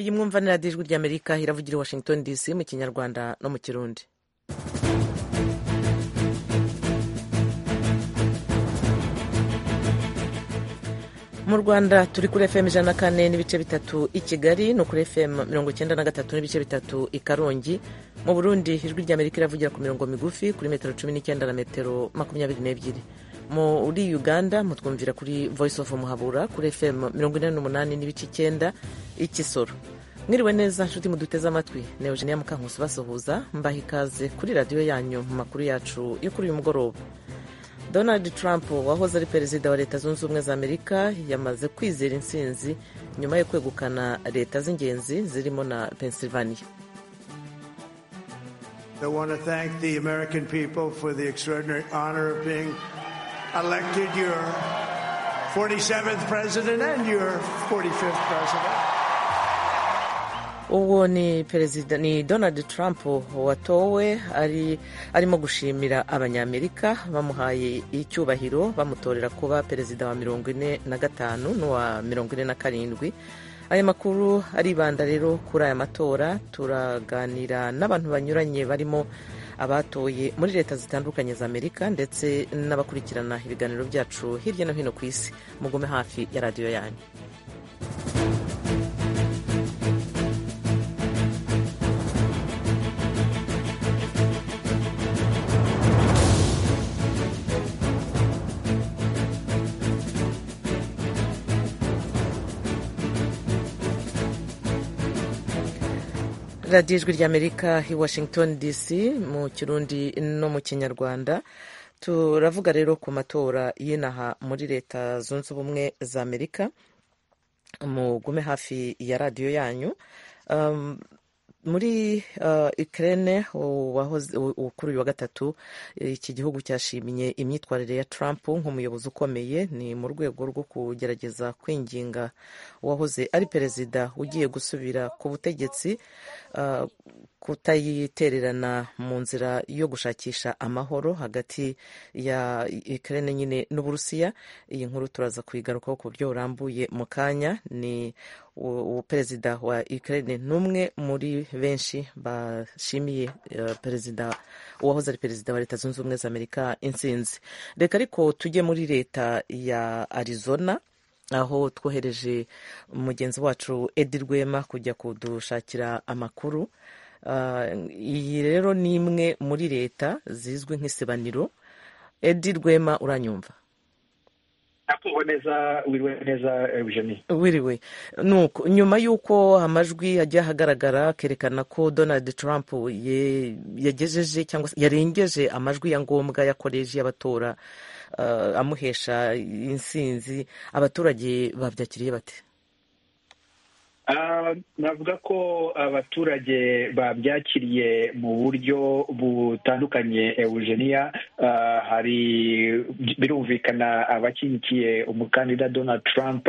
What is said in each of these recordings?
iyi mwumva radiyo ijwi ry'amerika iravugira i washington dc mu kinyarwanda no mu kirundi mu rwanda turi kuri fm ijana na kane n'ibice bitatu i kigali no kuri fm mirongo icyenda na gatatu n'ibice bitatu i karongi mu burundi ijwi ry'amerika iravugira ku mirongo migufi kuri metero cumi n'icyenda na metero makumyabiri n'ebyiri muri uganda mutwumvira kuri voice of muhabura kuri fm mirongo inani n'umunani n'ibice icyenda ikisoro mwiriwe neza nshuti muduteze amatwi ni eugenia mukankusi basuhuza mbaha ikaze kuri radiyo yanyu mu makuru yacu yo kuri uyu mugoroba donald trump wahoze ari perezida wa leta zunze ubumwe za amerika yamaze kwizera intsinzi nyuma yo kwegukana leta z'ingenzi zirimo na pennsylvania I want to thank the American people for the extraordinary honor of being elected your 47th president and your 45th president. uwo ni perezida ni donald trump watowe ari arimo gushimira abanyamerika bamuhaye icyubahiro bamutorera kuba perezida wa mirongo ine na gatanu n'uwa mirongo ine na karindwi aya makuru aribanda rero kuri aya matora turaganira n'abantu banyuranye barimo abatoye muri leta zitandukanye za amerika ndetse n'abakurikirana ibiganiro byacu hirya no hino ku isi mugume hafi ya radiyo yanyu radiyo ijwi ry'amerika i washington dc mu kirundi no mu kinyarwanda turavuga rero ku matora y'inaha muri leta zunze ubumwe za amerika mugume hafi ya radiyo yanyu um, muri uh, ukraine kuri uyu wa gatatu iki gihugu cyashimye imyitwarire ya trump nk'umuyobozi ukomeye ni mu rwego rwo kugerageza kwinginga uwahoze ari perezida ugiye gusubira ku butegetsi uh, kutayitererana mu nzira yo gushakisha amahoro hagati ya ukraine nyine n'uburusiya iyi nkuru turaza kuyigarukaho ku buryo burambuye mu kanya ni perezida wa ukraine n'umwe muri benshi bashimiye perezida uwahoze ari perezida wa leta zunze ubumwe za amerika intsinzi reka ariko tujye muri leta ya arizona aho twohereje mugenzi wacu edi rwema kujya kudushakira amakuru iyi rero ni imwe muri leta zizwi nk'isebaniro edi rwema uranyumva wiriwe nyuma y'uko amajwi yagiye ahagaragara kerekana ko donald trump yagejeje cyangwa se yarengeje amajwi ya ngombwa yakoreje y'abatora amuhesha insinzi abaturage babyakiriye bate navuga ko abaturage babyakiriye mu buryo butandukanye eugenia hari birumvikana abakikiye umukandida donald trump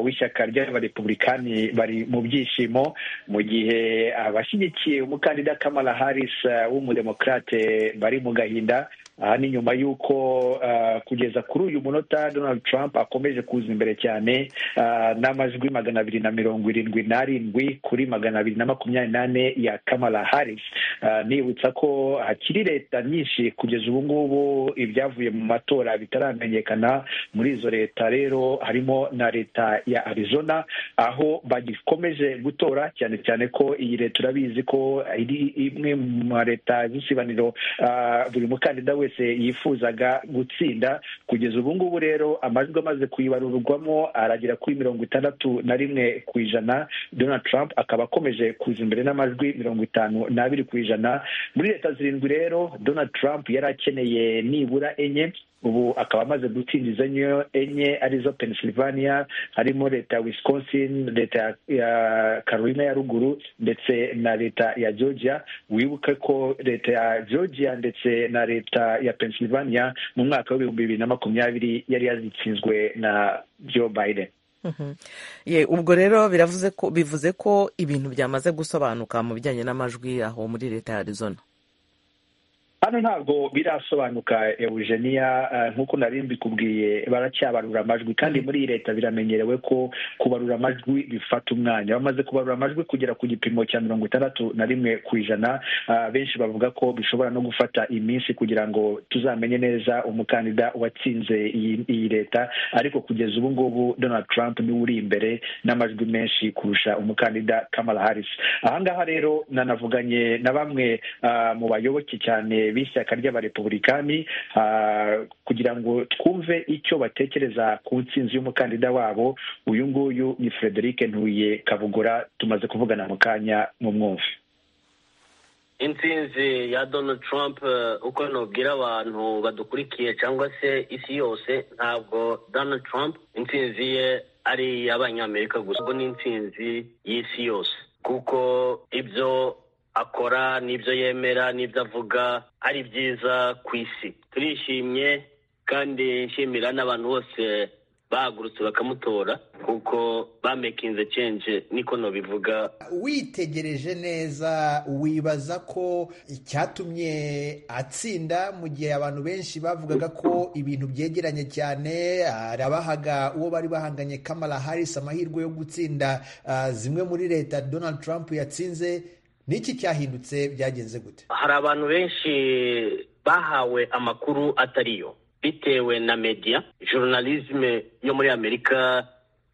w'ishyaka ry'abarepublikani bari mu byishimo mu gihe abashyigikiye umukandida kamala harris w'umudemokarate bari mu gahinda aha ni nyuma y'uko kugeza kuri uyu munota donald trump akomeje kuza imbere cyane n'amajwi magana abiri na mirongo irindwi n'arindwi kuri magana abiri na makumyabiri n'ane ya kamala harris nibutsa ko hakiri leta nyinshi kugeza ubu ngubu ibyavuye mu matora bitaramenyekana muri izo leta rero harimo na leta ya arizona aho bagikomeje gutora cyane cyane ko iyi leta urabizi ko iri imwe mu ma leta z'isibaniro buri mukandida we wese yifuzaga gutsinda kugeza ubu ngubu rero amajwi amaze kuyibarurwamo aragera kuri mirongo itandatu na rimwe ku ijana donald trump akaba akomeje kuza imbere n'amajwi mirongo itanu n'abiri ku ijana muri leta zirindwi rero donald trump yari akeneye nibura enye ubu akaba amaze gutsinda izo enye arizo pennsylvania harimo leta ya wisconsin leta ya carolina ya ruguru ndetse na leta ya georgia wibuke ko leta ya georgia ndetse na leta ya pennsylvania mu mwaka w'ibihumbi bibiri na makumyabiri yari yazitsinzwe na joe biden ye ubwo rero biravuze ko bivuze ko ibintu byamaze gusobanuka mu bijyanye n'amajwi aho muri leta ya arizona hano ntabwo birasobanuka eugenia nk'uko nari mbikubwiye baracyabarura amajwi kandi muri iyi leta biramenyerewe ko kubarura amajwi bifata umwanya bamaze kubarura amajwi kugera ku gipimo cya mirongo itandatu na rimwe ku ijana benshi bavuga ko bishobora no gufata iminsi kugira ngo tuzamenye neza umukandida watsinze iyi leta ariko kugeza ubu ngubu donald trump niwe uri imbere n'amajwi menshi kurusha umukandida kamala harris ahangaha rero nanavuganye na bamwe mu bayoboke cyane b'ishyaka ry'abarepubulikani kugira ngo twumve icyo batekereza ku nsinzi y'umukandida wabo uyu nguyu ni frederic ntuye kabugura tumaze kuvugana mu kanya mu mwumve insinzi ya donald trump uko nubwira abantu badukurikiye cyangwa se isi yose ntabwo donald trump insinzi ye ari iy'abanyamerika gusa ubwo ni insinzi y'isi yose kuko ibyo akora n'ibyo yemera n'ibyo avuga ari byiza ku isi turishimye kandi nshimira n'abantu bose bahagurutse bakamutora kuko bamekinze cenje niko nobivuga witegereje neza wibaza ko icyatumye atsinda mu gihe abantu benshi bavugaga ko ibintu byegeranye cyane arabahaga uwo bari bahanganye kamara harisi amahirwe yo gutsinda zimwe muri leta donald trump yatsinze niki cyahindutse byagenze gute hari abantu benshi bahawe amakuru atariyo bitewe na media journalisme yo muri amerika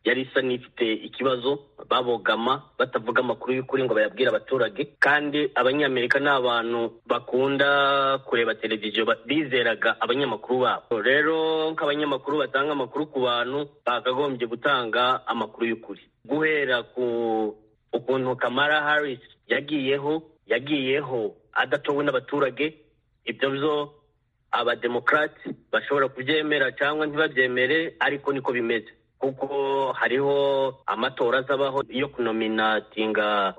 yari isa n'ifite ikibazo babogama batavuga amakuru y'ukuri ngo bayabwire abaturage kandi abanyamerika ni abantu bakunda kureba televiziyo bizeraga abanyamakuru babo rero nk'abanyamakuru batanga amakuru ku bantu bakagombye gutanga amakuru y'ukuri guhera ku ukuntu kamara harris yagiyeho yagiyeho adatowe n'abaturage ibyo byo abademokarati bashobora kubyemera cyangwa ntibabyemere ariko niko bimeze kuko hariho amatora azabaho yo kunominatinga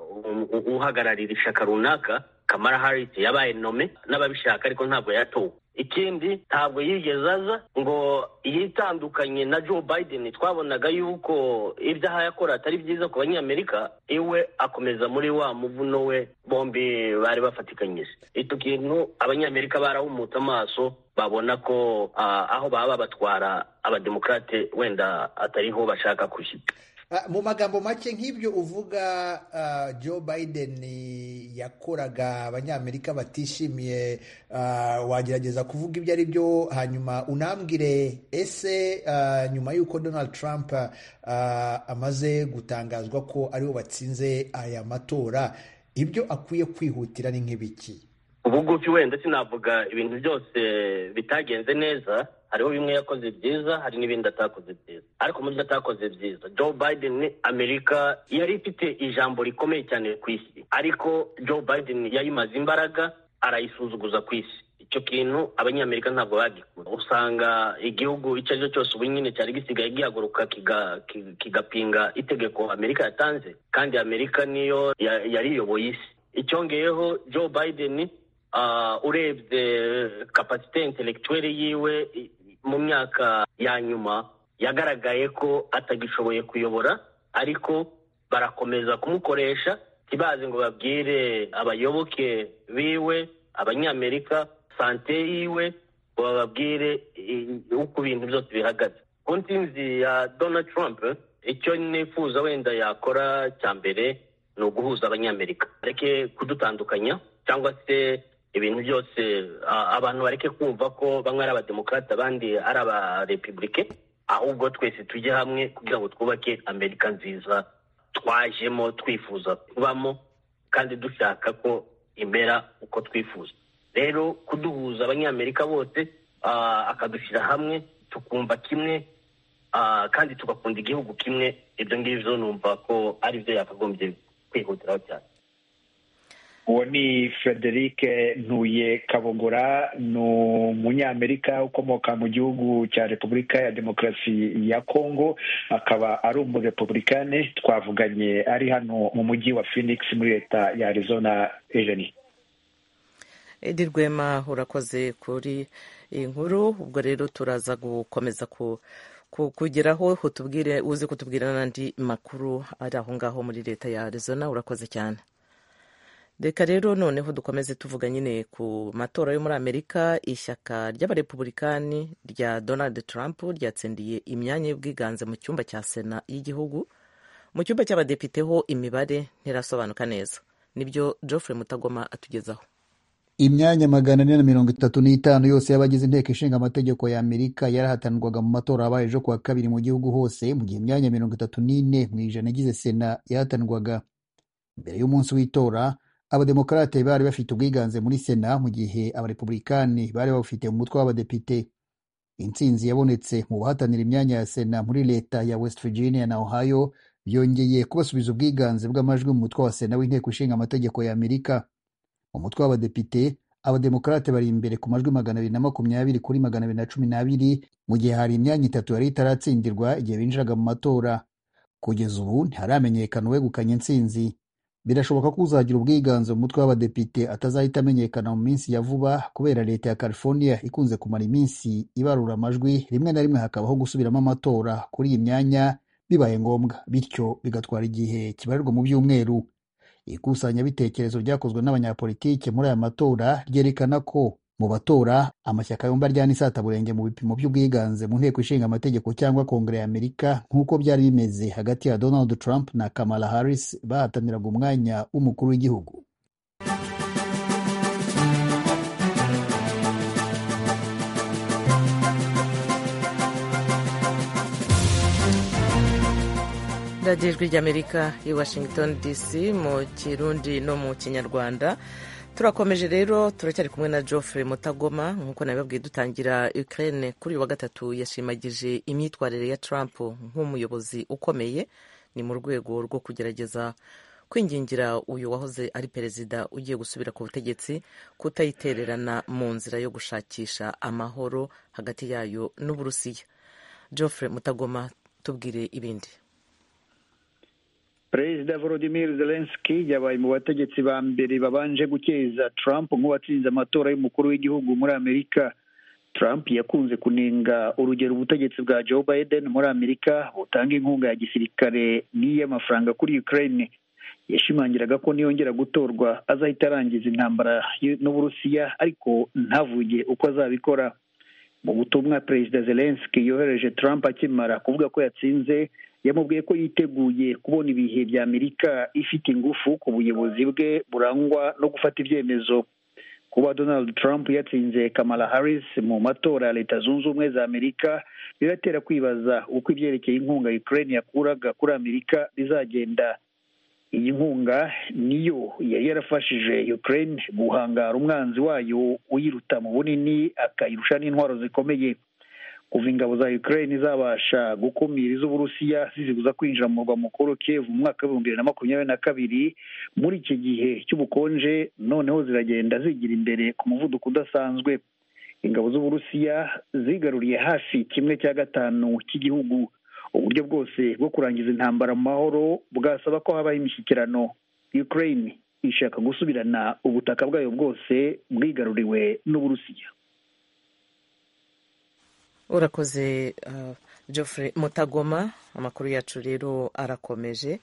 uhagararira ishyaka runaka kamara harisi yabaye nome n'ababishaka ariko ntabwo yatowe ikindi ntabwo yigeze aza ngo yitandukanye na joe biden twabonaga yuko ibyaha yakora atari byiza ku banyamerika iwe akomeza muri wa muvuno we bombi bari bafatikanyije icyo kintu abanyamerika barahumutse amaso babona ko aho baba batwara abademokarate wenda atariho bashaka kujya mu magambo make nk'ibyo uvuga joe biden yakoraga abanyamerika batishimiye wagerageza kuvuga ibyo ari byo hanyuma unambwire ese nyuma y'uko donald trump amaze gutangazwa ko aribo batsinze aya matora ibyo akwiye kwihutira ni nk'ibiki ubugufi wenda sinavuga ibintu byose bitagenze neza hariho bimwe yakoze byiza hari n'ibindi atakoze byiza ariko mu byo atakoze byiza joe biden amerika yari ifite ijambo rikomeye cyane ku isi ariko joe biden yayimaze imbaraga arayisuzuguza ku isi icyo kintu abanyamerika ntabwo bagikunda usanga igihugu icyo ari cyo cyose ubu nyine cyari gisigaye gihaguruka kigapinga itegeko amerika yatanze kandi amerika niyo yariyoboye isi icyongeyeho joe biden urebye kapasite intelektuweli yiwe mu myaka ya nyuma yagaragaye ko atagishoboye kuyobora ariko barakomeza kumukoresha ntibaze ngo babwire abayoboke biwe abanyamerika sante yiwe ngo bababwire uko ibintu byose bihagaze ku nsinzi ya donald trump icyo nifuza wenda yakora cya mbere ni uguhuza abanyamerika bareke kudutandukanya cyangwa se ibintu byose abantu bareke kumva ko bamwe ari abademokarate abandi ari abarepubulike ahubwo twese tujye hamwe kugira ngo twubake amerika nziza twajemo twifuza kubamo kandi dushaka ko imera uko twifuza rero kuduhuza abanyamerika bose akadushyira hamwe tukumva kimwe kandi tugakunda igihugu kimwe ibyo ngibyo numva ko aribyo yakagombye kwihutiraho cyane uwo ni frederic ntuye kabogora ni umunyamerika ukomoka mu gihugu cya repubulika ya demokarasi ya congo akaba ari umurepubulikani twavuganye ari hano mu mujyi wa phoenix muri leta ya arizona ejeni edi rwema urakoze kuri iyi nkuru ubwo rero turaza gukomeza ku kugeraho utubwire uzi kutubwira n'andi makuru ari aho ngaho muri leta ya arizona urakoze cyane reka rero noneho dukomeze tuvuga nyine ku matora yo muri amerika ishyaka ry'abarepubulikani rya donald trump ryatsindiye imyanya y'ubwiganze mu cyumba cya sena y'igihugu mu cyumba cy'abadepite ho imibare ntirasobanuka neza nibyo geoffrey mutagoma atugezaho imyanya magana ane na mirongo itatu n'itanu yose y'abagize inteko ishinga amategeko ya amerika yarahatanirwaga mu matora abaye ejo kuwa kabiri mu gihugu hose mu gihe imyanya mirongo itatu n'ine mu ijana igize sena yahatanirwaga mbere y'umunsi w'itora abademokarate bari bafite ubwiganze muri sena mu gihe abarepubulikani bari babufite mu mutwe w'abadepite intsinzi yabonetse mu bahatanira imyanya ya sena muri leta ya west virginia na ohio byongeye kubasubiza ubwiganze bw'amajwi mu mutwe wa sena w'inteko ishinga amategeko ya amerika mu mutwe w'abadepite abademokarate bari imbere ku majwi magana abiri na makumyabiri kuri magana abiri na cumi n'abiri mu gihe hari imyanya itatu yari itaratsindirwa igihe binjiraga mu matora kugeza ubu ntiharamenyekana uwegukanye intsinzi birashoboka ko uzagira ubwiganze mu mutwe w'abadepite atazahita amenyekana mu minsi ya vuba kubera leta ya california ikunze kumara iminsi ibarura amajwi rimwe na rimwe hakabaho gusubiramo amatora kuri iyi myanya bibaye ngombwa bityo bigatwara igihe kibarirwa mu byumweru ikusanyabitekerezo ryakozwe n'abanyapolitike muri aya matora ryerekana ko mu batora amashyaka yombi aryana isataburenge mu bipimo by'ubwiganze mu nteko ishinga amategeko cyangwa kongere ya amerika nk'uko byari bimeze hagati ya donald trump na kamala harris bahataniraga umwanya w'umukuru w'igihugu radiyo ijwi ry'amerika i washington dc mu kirundi no mu kinyarwanda turakomeje rero turacyari kumwe na Geoffrey mutagoma nk'uko nabibabwiye dutangira Ukraine kuri uyu wa gatatu yashimagije imyitwarire ya Trump nk'umuyobozi ukomeye ni mu rwego rwo kugerageza kwingingira uyu wahoze ari perezida ugiye gusubira ku butegetsi kutayitererana mu nzira yo gushakisha amahoro hagati yayo n'uburusiya Geoffrey mutagoma tubwire ibindi perezida volodimir zelenski yabaye mu bategetsi ba mbere babanje gukeza trump nk'uwatsinze amatora y'umukuru w'igihugu muri amerika trump yakunze kunenga urugero ubutegetsi bwa joe biden muri amerika butanga inkunga ya gisirikare n'iy'amafaranga kuri ukraine yashimangiraga ko niyongera gutorwa azahita arangiza intambara n'uburusiya ariko ntavuge uko azabikora mu butumwa perezida zelenski yohereje trump akimara kuvuga ko yatsinze yamubwiye ko yiteguye kubona ibihe bya amerika ifite ingufu ku buyobozi bwe burangwa no gufata ibyemezo kuba donald trump yatsinze kamala harris mu matora ya leta zunze ubumwe za amerika biratera kwibaza uko ibyerekeye inkunga ukraine yakuraga kuri amerika bizagenda iyi nkunga niyo yari yarafashije ukraine guhangara umwanzi wayo uyiruta mu bunini akayirusha n'intwaro zikomeye kuva ingabo za Ukraine zabasha gukumira iz'Uburusiya zizibuza kwinjira mu murwa mukuru Kiev mu mwaka w'ibihumbi bibiri na makumyabiri na kabiri muri iki gihe cy'ubukonje noneho ziragenda zigira imbere ku muvuduko udasanzwe ingabo z'Uburusiya zigaruriye hafi kimwe cya gatanu cy'igihugu uburyo bwose bwo kurangiza intambara mu mahoro bwasaba ko habaho imishyikirano Ukraine ishaka gusubirana ubutaka bwayo bwose bwigaruriwe n'Uburusiya urakoze Geoffrey mutagoma amakuru yacu rero arakomeje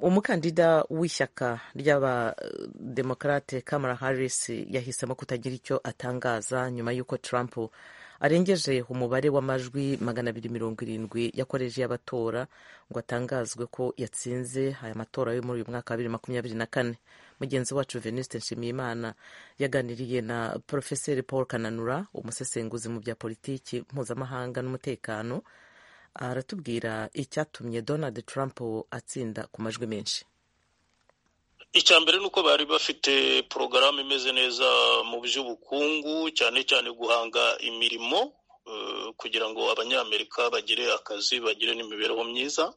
umukandida w'ishyaka ry'abademokarate kamara harris yahisemo kutagira icyo atangaza nyuma y'uko Trump arengeje umubare w'amajwi magana abiri mirongo irindwi yakoreje y'abatora ngo atangazwe ko yatsinze aya matora yo muri uyu mwaka wa bibiri makumyabiri na kane mugenzi wacu Venuste Nshimiyimana yaganiriye na Profeseri Paul Kananura umusesenguzi mu bya politiki mpuzamahanga n'umutekano aratubwira icyatumye Donald Trump atsinda ku majwi menshi icya mbere ni uko bari bafite porogaramu imeze neza mu by'ubukungu cyane cyane guhanga imirimo kugira ngo abanyamerika bagire akazi bagire n'imibereho myiza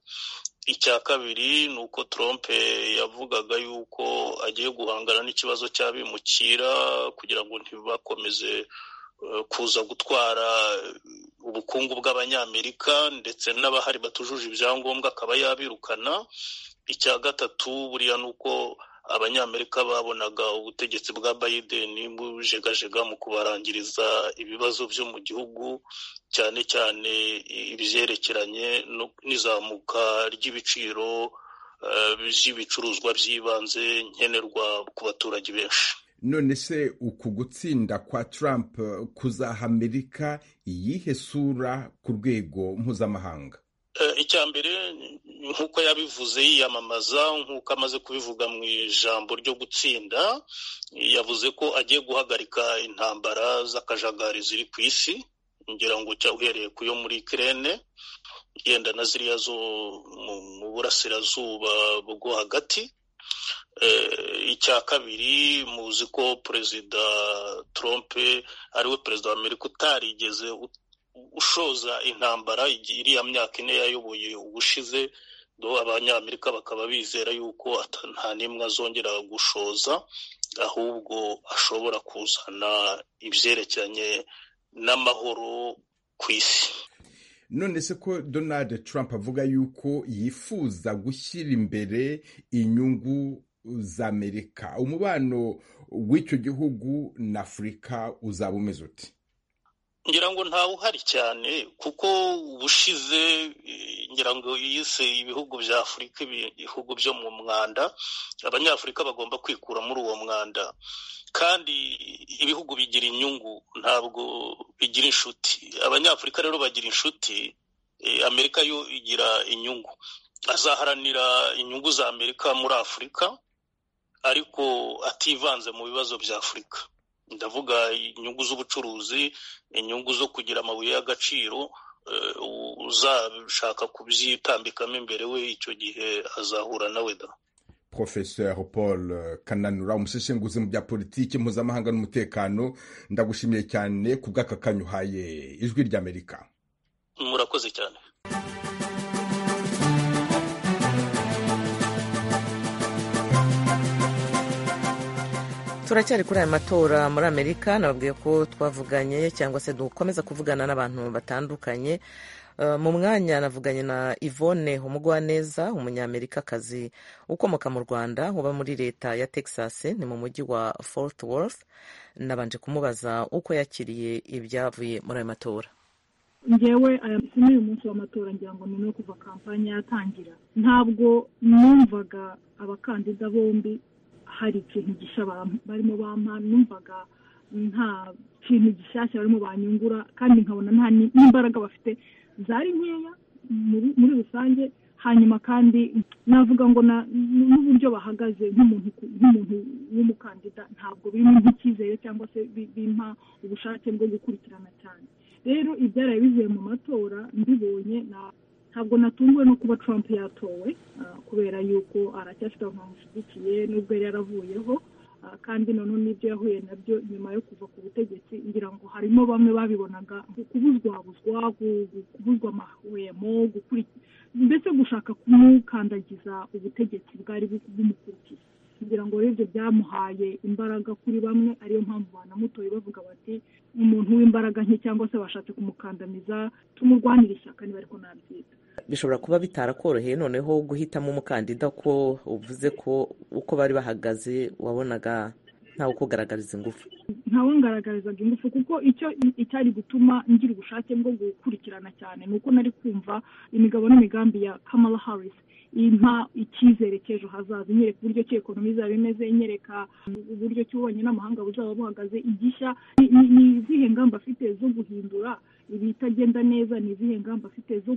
icya kabiri ni uko trompe yavugaga yuko agiye guhangana n'ikibazo cy'abimukira kugira ngo ntibakomeze kuza gutwara ubukungu bw'abanyamerika ndetse n'abahari batujuje ibyangombwa akaba yabirukana icya gatatu buriya ni uko abanyamerika babonaga ubutegetsi bwa Biden bujegajega mu kubarangiriza ibibazo byo mu gihugu cyane cyane ibyerekeranye n'izamuka ry'ibiciro z'ibicuruzwa by'ibanze nkenerwa ku baturage benshi none se uku gutsinda kwa Trump kuzaha amerika iyihe sura ku rwego mpuzamahanga icya mbere nk'uko yabivuze yiyamamaza nk'uko amaze kubivuga mu ijambo ryo gutsinda yavuze ko agiye guhagarika intambara z'akajagari ziri ku isi ngira ngo cya uhereye ku yo muri kirene yenda na ziriya zo mu burasirazuba bwo hagati icya kabiri muzi ko perezida trump ariwe perezida wa amerika utarigeze ushoza intambara iriya myaka ine yayoboye ubushize abanyamerika bakaba bizera yuko nta n'imwe azongera gushoza ahubwo ashobora kuzana ibyerekeranye n'amahoro ku isi none se ko donald trump avuga yuko yifuza gushyira imbere inyungu za amerika umubano w'icyo gihugu na afurika uzaba umeze uti ngira ngo ntawe uhari cyane kuko ubushize ngira ngo yise ibihugu bya afurika ibihugu byo mu mwanda abanyafurika bagomba kwikura muri uwo mwanda kandi ibihugu bigira inyungu ntabwo bigira inshuti abanyafurika rero bagira inshuti amerika yo igira inyungu azaharanira inyungu za amerika muri afurika ariko ativanze mu bibazo bya afurika ndavuga inyungu z'ubucuruzi inyungu zo kugira amabuye y'agaciro uzashaka kubyitambikamo imbere we icyo gihe azahura nawe da professeur paul kananura umuseshenguzi mu bya politiki mpuzamahanga n'umutekano ndagushimiye cyane ku bw'aka kanya uhaye ijwi ry'amerika murakoze cyane turacyari kuri aya matora muri amerika nababwiye ko twavuganye cyangwa se dukomeza kuvugana n'abantu batandukanye mu mwanya navuganye na yvonne umugwaneza umunyamerikakazi ukomoka mu rwanda uba muri leta ya texas ni mu mujyi wa fort worth nabanje kumubaza uko yakiriye ibyavuye muri ayo matora ngewe aya n'uyu munsi w'amatora ngira ngo ni no kuva kampani yatangira ntabwo numvaga abakandida bombi hari ikintu gishya barimo bampa numvaga nta kintu gishyashya barimo banyungura kandi nkabona nta n'imbaraga bafite zari nkeya muri rusange hanyuma kandi navuga ngo n'uburyo bahagaze nk'umuntu w'umukandida ntabwo birimo nk'icyizere cyangwa se bimpa ubushake bwo gukurikirana cyane rero ibyaraye bivuye mu matora mbibonye ntabwo natunguwe no kuba Trump yatowe kubera yuko aracyafite abantu bamushyigikiye n'ubwo yari yaravuyeho kandi noneho n'ibyo yahuye nabyo nyuma yo kuva ku butegetsi ngira ngo harimo bamwe babibonaga kubuzwabuzwa kubuzwa amahwemo mbese gushaka kumukandagiza ubutegetsi bwari bumukurikiye kugira ngo rero ibyo byamuhaye imbaraga kuri bamwe ariyo mpamvu banamutoye bavuga bati umuntu w'imbaraga nke cyangwa se bashatse kumukandamiza tumurwanire ishyaka niba ariko nabyita bishobora kuba bitarakoroheye noneho guhitamo umukandida ko uvuze ko uko bari bahagaze wabonaga ntawe ukugaragariza ingufu ntawe ngaragarizaga ingufu kuko icyo icyari gutuma ngira ubushake bwo gukurikirana cyane ni uko nari kumva imigabo n'imigambi ya kamala harris impa icyizere cy'ejo hazaza inyereka uburyo ki ekonomi izaba imeze inyereka uburyo ki ububanyi n'amahanga buzaba buhagaze igishya ni izihe ngamba afite zo guhindura ibitagenda neza ni izihe ngamba afite zo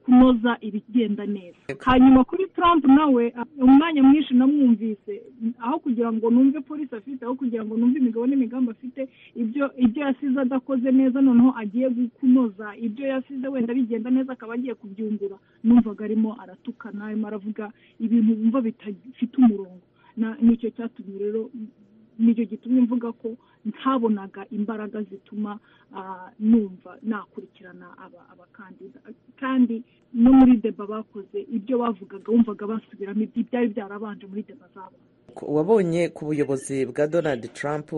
kunoza ibigenda neza hanyuma kuri Trump nawe umwanya mwinshi namwumvise aho kugira ngo numve polisi afite aho kugira ngo numve imigabo n'imigambi afite ibyo ibyo yasize adakoze neza noneho agiye kunoza ibyo yasize wenda bigenda neza akaba agiye kubyungura numvaga arimo aratukana arimo aravuga ibintu wumva bidafite umurongo nicyo cyatumye rero nicyo gitumye mvuga ko ntabonaga imbaraga zituma numva nakurikirana abakandida kandi no muri deba bakoze ibyo bavugaga wumvaga basubiramo ibyari byarabanje muri deba zabo wabonye ku buyobozi bwa donald trump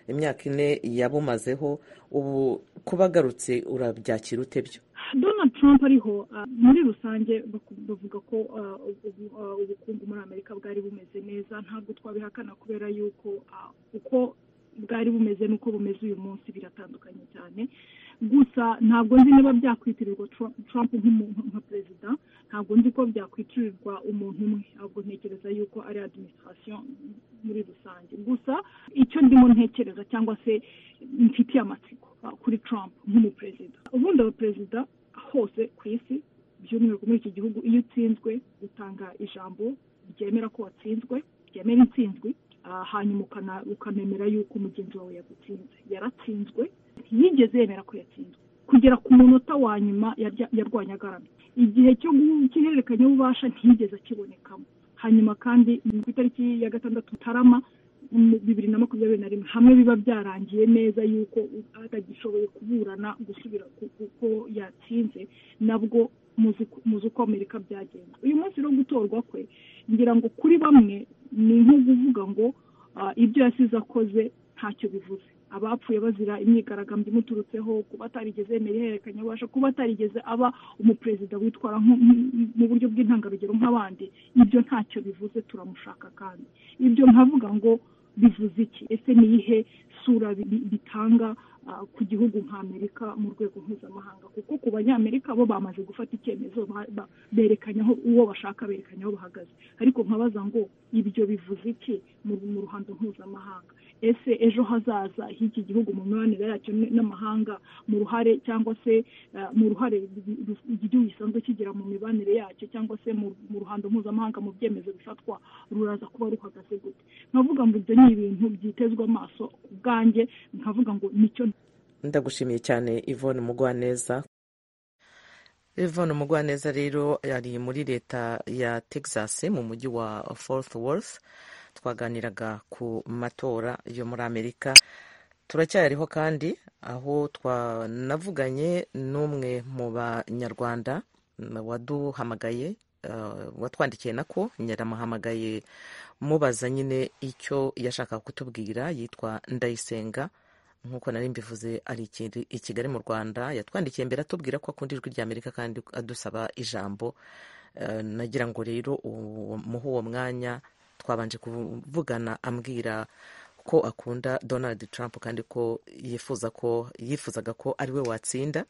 imyaka ine yabumazeho ubu kuba agarutse urabyakira ute byo donald trump ariho muri rusange bavuga ko ubukungu muri amerika bwari bumeze neza ntabwo twabihakana kubera yuko uko bwari bumeze n'uko bumeze uyu munsi biratandukanye cyane gusa ntabwo nzi niba byakwitirirwa Trump nk'umuntu nka perezida ntabwo nzi ko byakwitirirwa umuntu umwe ahubwo ntekereza yuko ari adiminisitirasiyo muri rusange gusa icyo ndimo ntekereza cyangwa se mfitiye amatsiko kuri Trump nk'umuperezida ubundi abaperezida hose ku isi by'umwihariko muri iki gihugu iyo utsinzwe utanga ijambo ryemera ko watsinzwe ryemera intsinzwi hanyuma ukanemera yuko mugenzi wawe yagutsinze yaratsinzwe yigeze yemera ko yatsinzwe kugera ku munota wa nyuma yarwanya agaramye igihe cyo guhererekanya ububasha ntiyigeze akibonekamo hanyuma kandi ku itariki ya gatandatu mutarama bibiri na makumyabiri na rimwe hamwe biba byarangiye neza yuko atagishoboye kuburana gusubira kuko yatsinze nabwo muzi uko amerika byagenze uyu munsi no gutorwa kwe ngira ngo kuri bamwe ni nko kuvuga ngo ibyo yasize akoze ntacyo bivuze abapfuye bazira imyigaragambyo imuturutseho kuba atarigeze yemera ihererekanya ubasha kuba atarigeze aba umuperezida witwara mu buryo bw'intangarugero nk'abandi ibyo ntacyo bivuze turamushaka kandi ibyo nkavuga ngo bivuze iki ese ni iyihe sura bitanga ku gihugu nk'amerika mu rwego mpuzamahanga kuko ku banyamerika bo bamaze gufata icyemezo berekanyaho uwo bashaka berekanyaho bahagaze ariko nkabaza ngo ibyo bivuze iki mu ruhando mpuzamahanga ese ejo hazaza h'iki gihugu mu mibanire yacyo n'amahanga mu ruhare cyangwa se mu ruhare igihugu gisanzwe kigira mu mibanire yacyo cyangwa se mu ruhando mpuzamahanga mu byemezo bifatwa ruraza kuba ruhagaze gute nkavuga ngo ibyo ni ibintu byitezwe amaso ku bwanjye nkavuga ngo nicyo ndagushimiye cyane Yvonne Mugwaneza Yvonne Mugwaneza rero yari muri leta ya Texas mu mujyi wa Fort Worth twaganiraga ku matora yo muri amerika turacyayariho kandi aho twanavuganye n'umwe mu banyarwanda waduhamagaye watwandikiye nako yaramuhamagaye mubaza nyine icyo yashakaga kutubwira yitwa ndayisenga nk'uko nari mbivuze ari i kigali mu rwanda yatwandikiye mbere atubwira ko akunda ijwi ry'amerika kandi adusaba ijambo nagira ngo rero muhe uwo mwanya twabanje kuvugana ambwira ko akunda donald trump kandi ko yifuza ko yifuzaga ko ariwe watsinda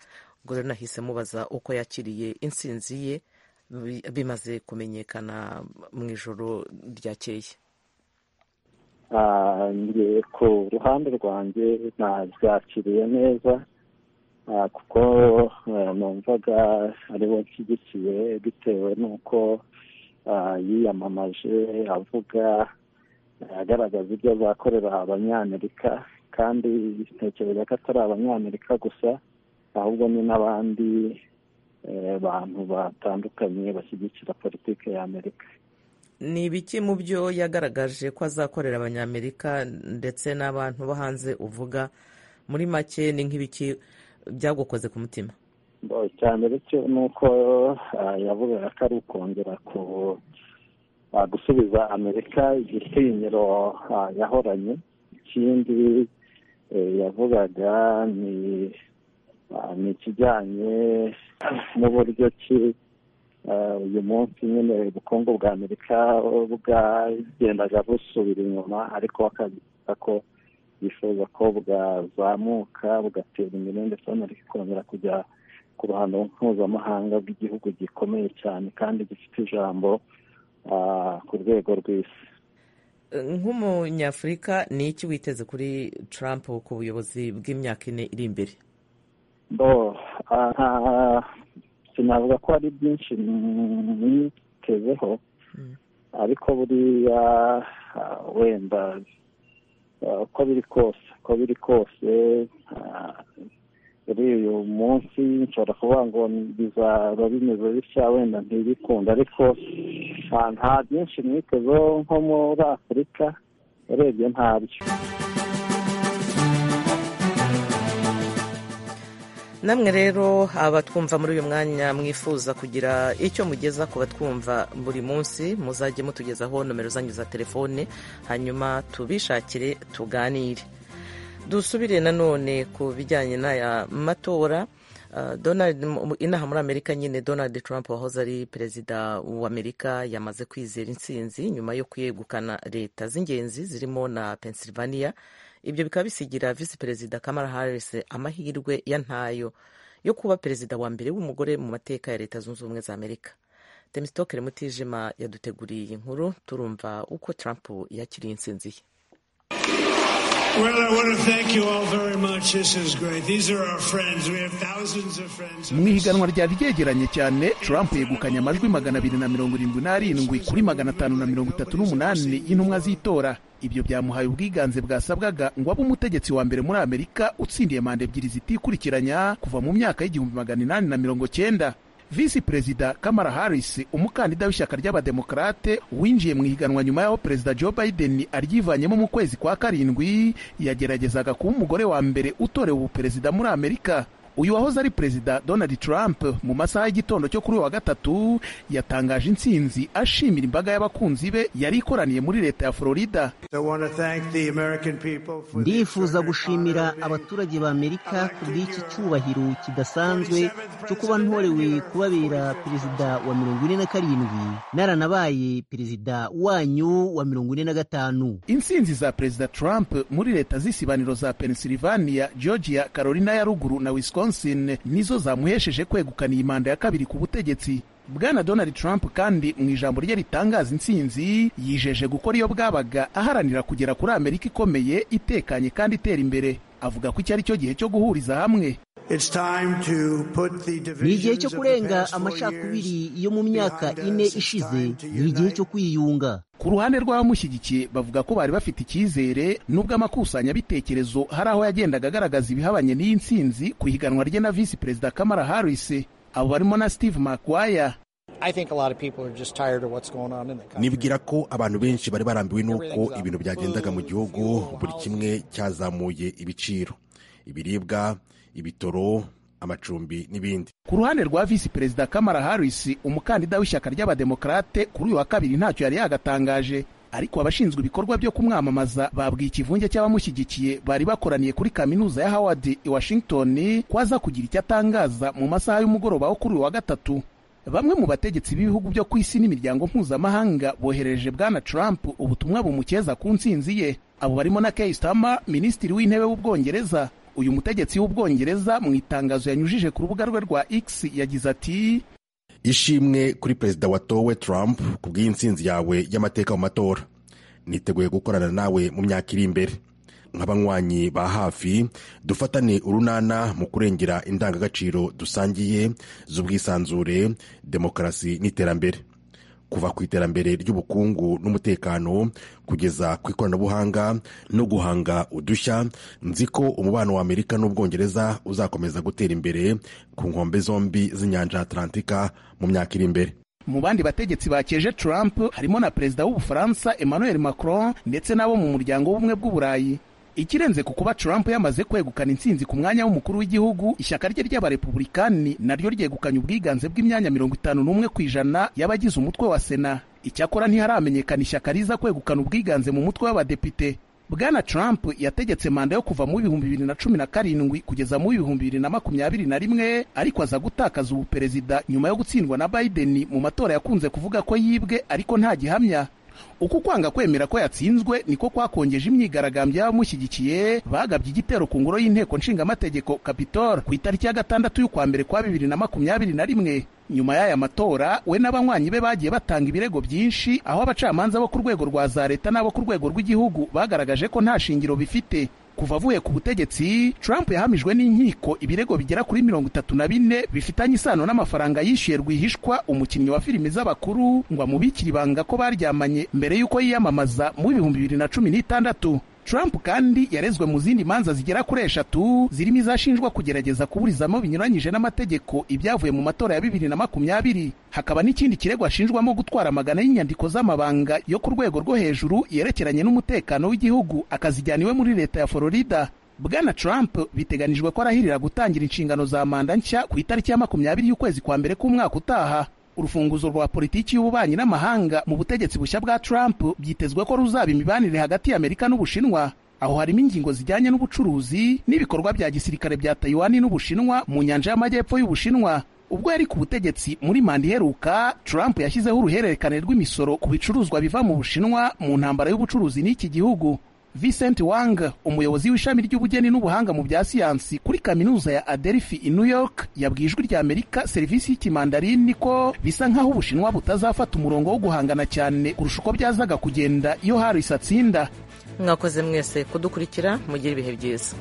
ubwo rero nahise mubaza uko yakiriye insinzi ye bimaze kumenyekana mu ijoro ryakeye ngiye ku ruhande rwanjye nabyakiriye neza kuko numvaga ariwe nshyigikiye bitewe n'uko yiyamamaje avuga agaragaza ibyo azakorera abanyamerika kandi ntekereza ko atari abanyamerika gusa ahubwo ni n'abandi bantu batandukanye bashyigikira politiki y'amerika ni ibiki mu byo yagaragaje ko azakorera abanyamerika ndetse n'abantu bo hanze uvuga muri make ni nk'ibiki byagukoze ku mutima icya mbere cyo ni uko yavugaga ko ari ukongera ku gusubiza amerika igitinyiro yahoranye ikindi yavugaga ni ikijyanye n'uburyo ki uyu munsi nyine ubukungu bwa amerika bwagendaga busubira inyuma ariko bakagira ko yifuza ko bwazamuka bugatera imbere ndetse amerika ikongera kujya ku ruhando mpuzamahanga rw'igihugu gikomeye cyane kandi gifite ijambo ku rwego rw'isi nk'umunyafurika ni iki witeze kuri Trump ku buyobozi bw'imyaka ine iri imbere sinavuga ko ari byinshi mwitezeho ariko buriya wenda uko biri kose uko biri kose kuri uyu munsi nshobora kuvuga ngo bizaba bimeze bitya wenda ntibikunde ariko nta byinshi mwitezeho nko muri afurika urebye ntabyo namwe rero abatwumva muri uyu mwanya mwifuza kugira icyo mugeza ku batwumva buri munsi muzajye mutugezaho nomero zanyu za telefone hanyuma tubishakire tuganire dusubire nanone ku bijyanye n'aya matora inaha muri amerika nyine donald trump wahoze ari perezida w'amerika yamaze kwizera intsinzi nyuma yo kwegukana leta z'ingenzi zirimo na pennsylvania ibyo bikaba bisigira visi perezida kamara harris amahirwe ya ntayo yo kuba perezida wa mbere w'umugore mu mateka ya leta zunze ubumwe za amerika demisitokere mutijima yaduteguriye iyi nkuru turumva uko trump yakiriye insinzi ye mu ihiganwa ryari ryegeranye cyane trump yegukanye amajwi magana abiri na mirongo irindwi n'arindwi kuri magana atanu na mirongo itatu n'umunani y'intumwa z'itora ibyo byamuhaye ubwiganze bwasabwaga ngo abe umutegetsi wa mbere muri amerika utsindiye manda ebyiri zitikurikiranya kuva mu myaka y'igihumbi magana inani na mirongo cyenda visi perezida kamara harris umukandida w'ishyaka ry'abademokarate winjiye mu ihiganwa nyuma y'aho perezida joe biden aryivanyemo mu kwezi kwa karindwi yageragezaga kuba umugore wa mbere utorewe ubuperezida muri amerika uyu wahoze ari perezida donald trump mu masaha y'igitondo cyo kuri uyu wa gatatu yatangaje intsinzi ashimira imbaga y'abakunzi be yari ikoraniye muri leta ya florida ndifuza gushimira abaturage ba amerika ku bw'iki cyubahiro kidasanzwe cyo kuba ntorewe kubabera perezida wa mirongo ine na karindwi naranabaye perezida wanyu wa mirongo ine na gatanu intsinzi za perezida trump muri leta z'isibaniro za pennsylvania georgia carolina ya ruguru na wisconsin nizo zamuhesheje kwegukana iyi manda ya kabiri ku butegetsi bwana donald trump kandi mu ijambo rye ritangaza intsinzi yijeje gukora iyo bwabaga aharanira kugera kuri amerika ikomeye itekanye kandi itera imbere avuga ko iki ari cyo gihe cyo guhuriza hamwe ni igihe cyo kurenga amacakubiri yo mu myaka ine ishize ni igihe cyo kwiyunga ku ruhande rw'abamushyigikiye bavuga ko bari bafite icyizere nubwo amakusanyabitekerezo hari aho yagendaga agaragaza ibihabanye n'iyi ntsinzi ku ihiganwa rye na visi perezida kamara harris abo barimo na steve makwaya nibwira ko abantu benshi bari barambiwe n'uko ibintu byagendaga mu gihugu buri kimwe cyazamuye ibiciro ibiribwa ibitoro amacumbi n'ibindi ku ruhande rwa visi perezida kamara harris umukandida w'ishyaka ry'abademokarate kuri uyu wa kabiri ntacyo yari yagatangaje ariko abashinzwe ibikorwa byo kumwamamaza babwiye ikivunge cy'abamushyigikiye bari bakoraniye kuri kaminuza ya howard i washington ko aza kugira icyo atangaza mu masaha y'umugoroba wo kuri uyu wa gatatu bamwe mu bategetsi b'ibihugu byo ku isi n'imiryango mpuzamahanga boherereje bwana trump ubutumwa bumukeza ku ntsinzi ye abo barimo na keir starmer minisitiri w'intebe w'ubwongereza uyu mutegetsi w'ubwongereza mu itangazo yanyujije ku rubuga rwe rwa x yagize ati ishimwe kuri perezida watowe trump ku bw'iyi ntsinzi yawe y'amateka mu matora niteguye gukorana nawe mu myaka iri imbere nk'abanywanyi ba hafi dufatane urunana mu kurengera indangagaciro dusangiye z'ubwisanzure demokarasi n'iterambere kuva ku iterambere ry'ubukungu n'umutekano kugeza ku ikoranabuhanga no guhanga udushya nzi ko umubano wa amerika n'ubwongereza uzakomeza gutera imbere ku nkombe zombi z'inyanja atlantika mu myaka iri imbere mu bandi bategetsi bakeje trump harimo na perezida w'ubufaransa emmanuel macron ndetse n'abo mu muryango w'ubumwe bw'uburayi ikirenze ku kuba trump yamaze kwegukana intsinzi ku mwanya w'umukuru w'igihugu ishyaka rye ry'abarepubulikani naryo ryegukanye ubwiganze bw'imyanya mirongo itanu n'umwe ku ijana y'abagize umutwe wa sena icyakora ntiharamenyekana ishyaka riza kwegukana ubwiganze mu mutwe w'abadepite bwana trump yategetse manda yo kuva mu bihumbi bibiri na cumi na karindwi kugeza mu bihumbi bibiri na makumyabiri na rimwe ariko aza gutakaza ubuperezida nyuma yo gutsindwa na biden mu matora yakunze kuvuga ko yibwe ariko nta gihamya uko kwanga kwemera ko yatsinzwe niko kwakongeje imyigaragambyo y'abamushyigikiye bagabye igitero ku ngoro y'inteko nshingamategeko capitol ku itariki ya gatandatu y'ukwa mbere kwa bibiri na makumyabiri na rimwe nyuma y'aya matora we n'abanywanyi be bagiye batanga ibirego byinshi aho abacamanza bo ku rwego rwa za leta n'abo ku rwego rw'igihugu bagaragaje ko nta shingiro bifite kuva avuye ku butegetsi trump yahamijwe n'inkiko ibirego bigera kuri mirongo itatu na bine bifitanye isano n'amafaranga yishyuye rwihishwa umukinnyi wa filimi z'abakuru ngo amubikire ibanga ko baryamanye mbere y'uko yiyamamaza mu bihumbi bibiri na cumi n'itandatu trump kandi yarezwe mu zindi manza zigera kuri eshatu zirimo izashinjwa kugerageza kuburizamo binyuranyije n'amategeko ibyavuye mu matora ya bibiri na makumyabiri hakaba n'ikindi kirego ashinjwamo gutwara amagana y'inyandiko z'amabanga yo ku rwego rwo hejuru yerekeranye n'umutekano w'igihugu akazijyana iwe muri leta ya florida bwana trump biteganijwe ko arahirira gutangira inshingano za manda nshya ku itariki ya makumyabiri y'ukwezi kwa mbere k'umwaka utaha urufunguzo rwa politiki y'ububanyi n'amahanga mu butegetsi bushya bwa trump byitezwe ko ruzaba imibanire hagati y'amerika n'ubushinwa aho harimo ingingo zijyanye n'ubucuruzi n'ibikorwa bya gisirikare bya tayiwani n'ubushinwa mu nyanja y'amajyepfo y'ubushinwa ubwo yari ku butegetsi muri manda iheruka trump yashyizeho uruhererekane rw'imisoro ku bicuruzwa biva mu bushinwa mu ntambara y'ubucuruzi n'iki gihugu Vincent Wang umuyobozi w'ishami ry'ubugeni n'ubuhanga mu bya siyansi kuri kaminuza ya Adelphi i New York yabwiye ijwi rya Amerika serivisi y'ikimandarini ko bisa nk'aho Ubushinwa butazafata umurongo wo guhangana cyane kurusha uko byazaga kugenda iyo Harris atsinda mwakoze mwese kudukurikira mugire ibihe byiza